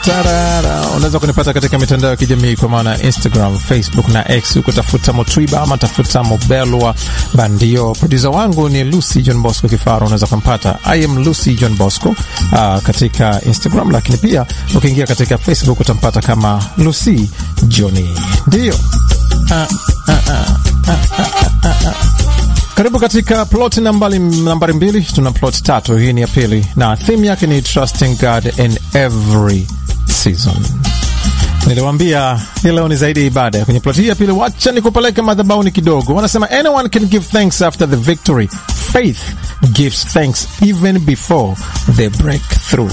Tarara. Unaweza kunipata katika mitandao ya kijamii kwa maana Instagram, Facebook na X, huko tafuta Motwiba ama tafuta Mobelwa Bandio. Produsa wangu ni Lucy John Bosco Kifaro, unaweza kumpata I am Lucy John Bosco uh, katika Instagram, lakini pia ukiingia katika Facebook utampata kama Lucy Johnny. Ndio uh, uh, uh, uh, uh, uh, uh. Karibu katika plot nambari, nambari mbili. Tuna plot tatu, hii ni ya pili na theme yake ni trusting God in every season. Niliwambia hii leo ni zaidi ya ibada. Kwenye plot hii ya pili, wacha nikupeleke madhabahuni kidogo. Wanasema anyone can give thanks after the victory, faith gives thanks even before the breakthrough.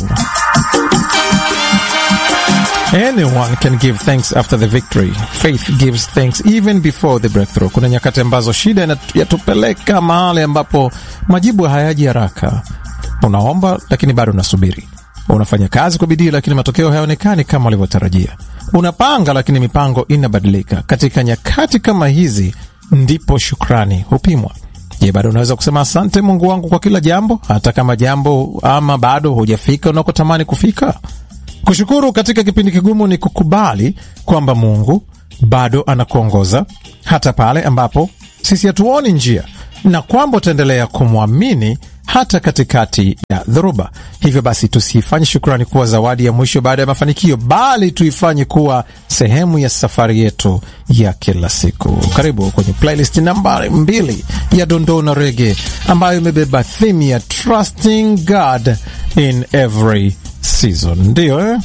Anyone can give thanks after the victory. Faith gives thanks even before the breakthrough. Kuna nyakati ambazo shida yatupeleka mahali ambapo majibu hayaji haraka. Unaomba lakini bado unasubiri. Unafanya kazi kwa bidii lakini matokeo hayaonekani kama ulivyotarajia. Unapanga lakini mipango inabadilika. Katika nyakati kama hizi ndipo shukrani hupimwa. Je, bado unaweza kusema asante Mungu wangu kwa kila jambo, hata kama jambo ama bado hujafika unakotamani kufika? Kushukuru katika kipindi kigumu ni kukubali kwamba Mungu bado anakuongoza hata pale ambapo sisi hatuoni njia, na kwamba utaendelea kumwamini hata katikati ya dhoruba. Hivyo basi, tusiifanye shukrani kuwa zawadi ya mwisho baada ya mafanikio, bali tuifanye kuwa sehemu ya safari yetu ya kila siku. Karibu kwenye playlist nambari mbili ya dondoo na rege ambayo imebeba theme ya trusting God in every season. Ndiyo eh?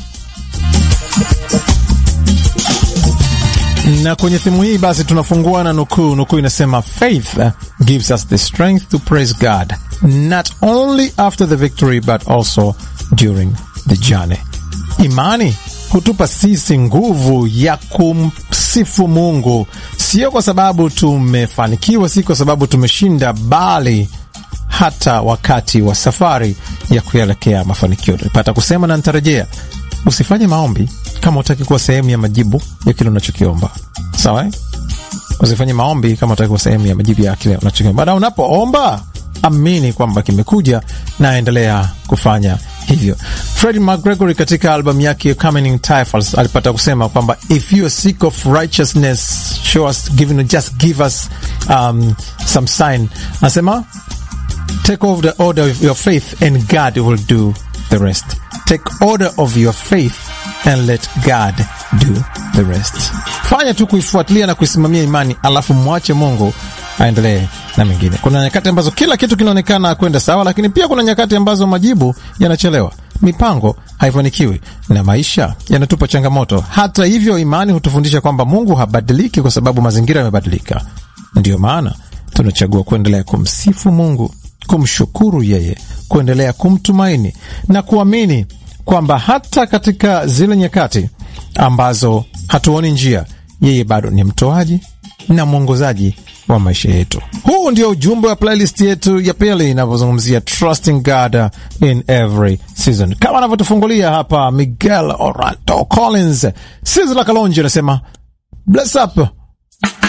na kwenye thimu hii basi tunafungua na nukuu. Nukuu inasema faith gives us the strength to praise God not only after the victory but also during the journey. Imani hutupa sisi nguvu ya kumsifu Mungu, sio kwa sababu tumefanikiwa, si kwa sababu tumeshinda, bali hata wakati wa safari ya kuelekea mafanikio. Nipata kusema na nitarejea, usifanye maombi kama utaki kuwa sehemu ya majibu ya kile unachokiomba. Sawa eh? Usifanye maombi kama utaki kuwa sehemu ya majibu ya kile unachokiomba. Baada unapoomba, amini kwamba kimekuja na endelea kufanya hivyo. Freddie McGregory katika albamu yake Coming Typhus alipata kusema kwamba if you are sick of righteousness show us, give, just give us um, some sign. Anasema take over the order of your faith and God will do the rest. Take order of your faith and let God do the rest. Fanya tu kuifuatilia na kuisimamia imani, alafu mwache Mungu aendelee na mengine. Kuna nyakati ambazo kila kitu kinaonekana kwenda sawa, lakini pia kuna nyakati ambazo majibu yanachelewa, mipango haifanikiwi na maisha yanatupa changamoto. Hata hivyo, imani hutufundisha kwamba Mungu habadiliki kwa sababu mazingira yamebadilika. Ndiyo maana tunachagua kuendelea kumsifu Mungu, kumshukuru yeye, kuendelea kumtumaini na kuamini kwamba hata katika zile nyakati ambazo hatuoni njia, yeye bado ni mtoaji na mwongozaji wa maisha yetu. Huu ndio ujumbe wa playlist yetu ya pili inavyozungumzia trusting God in every season, kama anavyotufungulia hapa Miguel Orlando Collins. Sizzla Kalonji anasema bless up